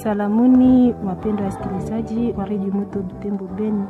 Salamuni wapendwa wasikilizaji wa redio Moto Butembo Beni,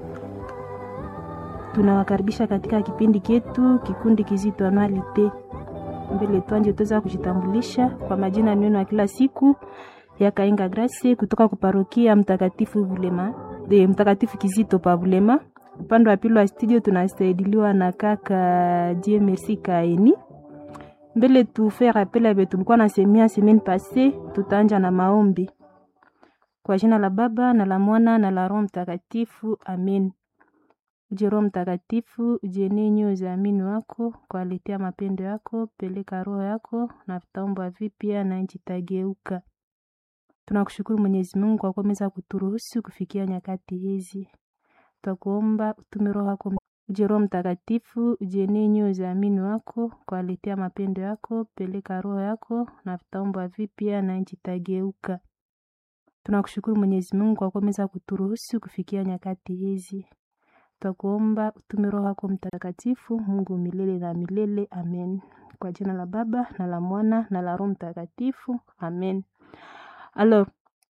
tunawakaribisha katika kipindi chetu kikundi kizito anualite. Mbele twanje tuweza kujitambulisha kwa majina neno ya kila siku ya Kainga Grace kutoka kuparokia Mtakatifu Bulema de Mtakatifu Kizito pa Bulema. Upande wa pili wa studio tunasaidiliwa na kaka Dieu Merci Kaeni. Mbele tufe rappel abe tulikuwa na semia semaine passée, tutaanja na maombi kwa jina la Baba na la Mwana na la Roho Mtakatifu, amen. Uje Roho Mtakatifu, ujenie nyoyo za amini wako kwa aletea mapendo yako, peleka roho yako na vitaomba vipya na nchi tageuka. Tunakushukuru Mwenyezi Mungu kwa kuweza kuturuhusu kufikia nyakati hizi. Tutakuomba utume roho yako uje Roho Mtakatifu, ujenie nyoyo za amini wako kwa aletea mapendo yako, peleka roho yako na vitaomba vipya na nchi tageuka. Tunakushukuru Mwenyezi Mungu kwa kuweza kuturuhusu kufikia nyakati hizi. Tutakuomba utume roho yako Mtakatifu, Mungu milele na milele, amen. Kwa jina la Baba na la Mwana na la Roho Mtakatifu, amen. Alors,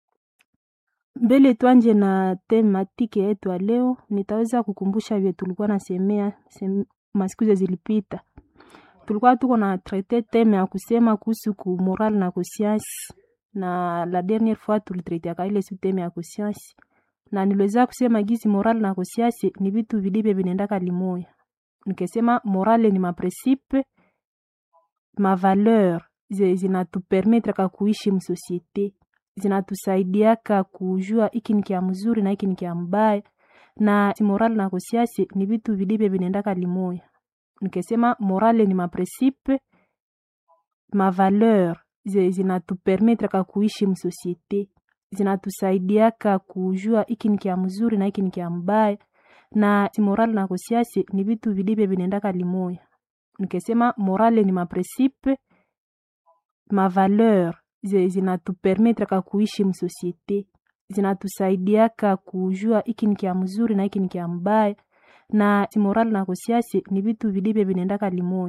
mbele tuanje na tematike yetu ya leo, nitaweza kukumbusha vile tulikuwa nasemea sem, masiku zilipita. Tulikuwa tuko na traite teme ya kusema kuhusu ku moral na conscience na la dernière fois tulitraiteaka ile su teme ya conscience na niliweza kusema gizi moral na conscience ni vitu vilivyo vinaendaka limoya. Nikesema morale ni maprincipe mavaleur zinatupermetraka kuishi msosiete zinatusaidiaka kujua iki ni kia mzuri na iki ni kia mbaya, na moral na conscience ni vitu vilivyo vinaendaka limoya. Nikesema morale ni maprincipe mavaleur zinatupermetraka kuishi msosiete zinatusaidiaka kujua iki ni kia mzuri na iki ni kia mbaya, na moral na conscience ni vitu vilivyo vinaendaka limoya. Nikesema morale ni maprincipe mavaleur zinatupermetraka kuishi msosiete zinatusaidiaka kujua iki ni kia mzuri na iki ni kia mbaya, na moral na conscience ni vitu vilivyo vinaendaka limoya.